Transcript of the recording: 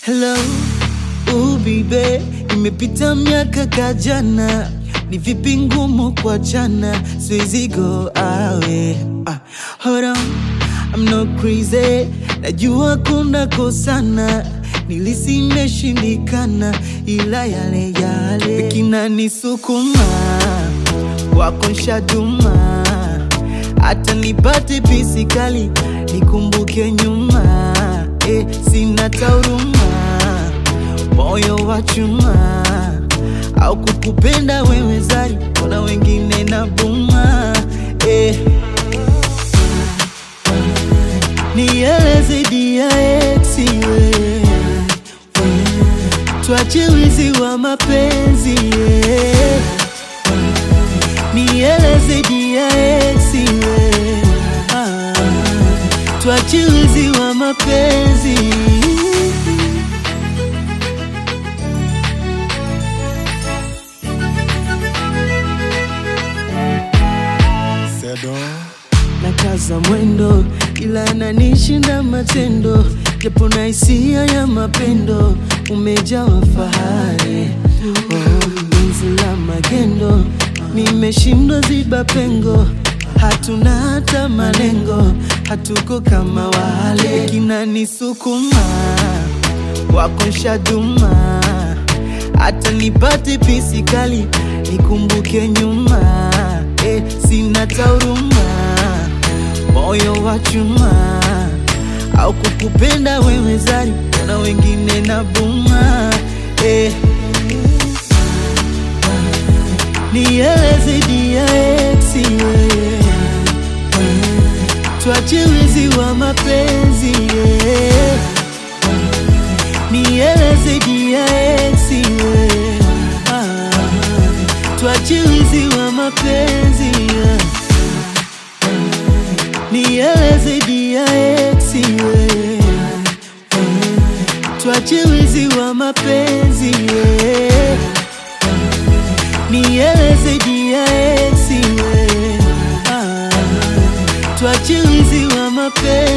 Hello, ubibe, imepita miaka kajana, ni vipi ngumu kwa jana, siwezi go awe. Ah, hold on, I'm not crazy, najua kuna kosana, nilisi imeshindikana, ila yale yale kinanisukuma wako nshaduma, hata nipate pisi kali nikumbuke nyuma eh, sina tauruma, moyo wa chuma au kukupenda wewe zari, kuna wengine na buma eh. Nieleze dia ex we tuache wizi wa mapenzi yeah. Nieleze dia ex we ah, tuache wizi wa mapenzi Sedo na kaza mwendo, ila ananishinda matendo, japo na hisia ya mapendo, umejawa fahari oh, penzi la magendo, nimeshindwa ziba pengo, hatuna hata malengo, hatuko kama wale, kinanisukuma wako nshaduma, hata nipate pisi kali nikumbuke nyuma eh, sina tauruma, moyo wa chuma au kukupenda wewe zari, kuna wengine na buma eh. Nieleze dia ex we tuache wizi wa mapenzi yeah. Nieleze dia ex we ah, tuache wizi wa mapenzi yeah. Nieleze dia ex we tuache wizi wa mapenzi yeah. Nieleze dia ex we ah, tuache wizi wa mapenzi